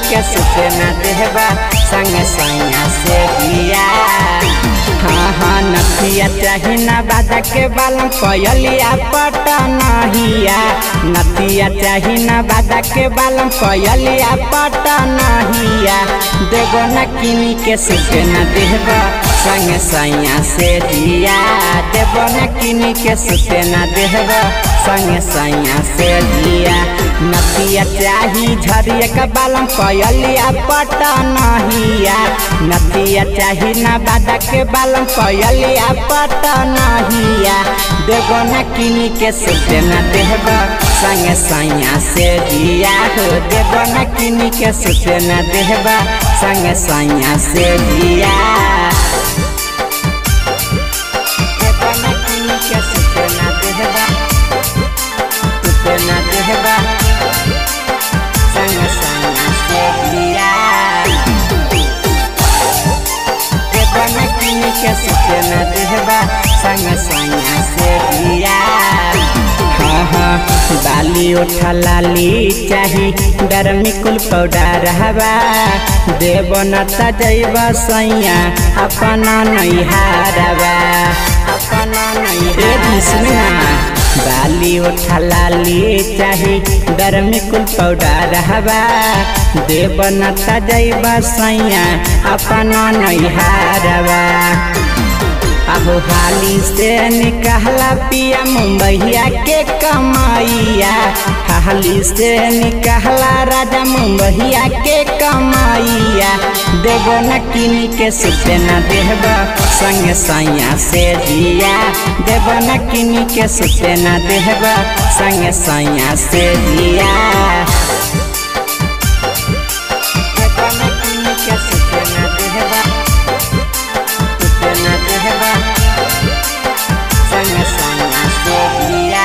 के सुते न देहबा संग सैया से दिया हाँ हाँ नथिया चाही ना बाजा के बालम पयलिया पटनहिया नथिया चाही ना बाजा के बालम पयलिया पटनहिया देगो न किनी के सुते न देहबा संग सैया से दिया देबो न किनी के सुते न देहबा संग सैया से दिया नथिया चाही झरिया का बालम पयलिया पटनहिया नथिया चाही ना बाजा के बालम पयलिया पटनहिया देबो न किनी के सुते न देहबा संग सैया से दिया हो देबो न किनी के सुते न देहबा संग सैया से दिया देबो न किनी के सुते न देहबा सुते न देहबा संग सैया से दिया देबो न किनी के सुते न देहबा संग सैया से दिया हाँ हाँ बाली उठा लाली चाही डरमी कुल पाउडर हवा देव न तजैब सैया अपना नैहारवा अपना नैहार बाली उठा लाली चाही डरमी कुल पाउडर हवा देव न तजैब सैया अपना नैहारवा अहो हाली से निकहला पिया मुंबईया के कमाइया हाली से निकहला राजा मुंबईया के कमाइया देबो न किनी के सुते न देहबा संग सैया से दिया देबो न किनी के सुते न देहबा संग सैया से दिया देबो न किनी के सुते न देहबा सुते न देहबा संग सैया से दिया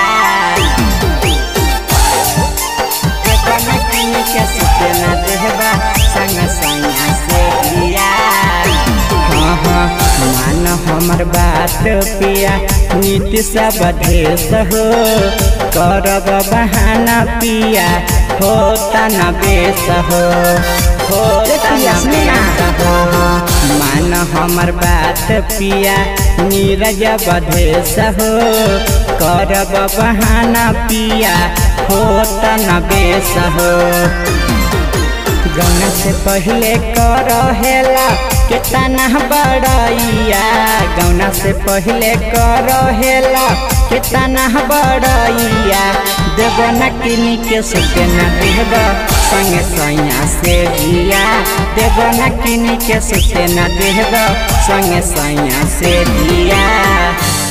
देबो न किनी के सुते न देहबा संग सैया से दिया हाँ हाँ मान हमर बात पिया नीति सब देश हो करब बहाना पिया होता न बेस हो होता न बेस हो मान हमर बात पिया नीरज बधेश हो करब बहाना पिया होता न बेस हो गौना से पहले कर हेला कितना बड़ैया गौना से पहले कर हेला कितना बड़ैया देव न किनी के सुते न देव संग सैया से दिया देव न किनी के सुते न देव संग सैया से दिया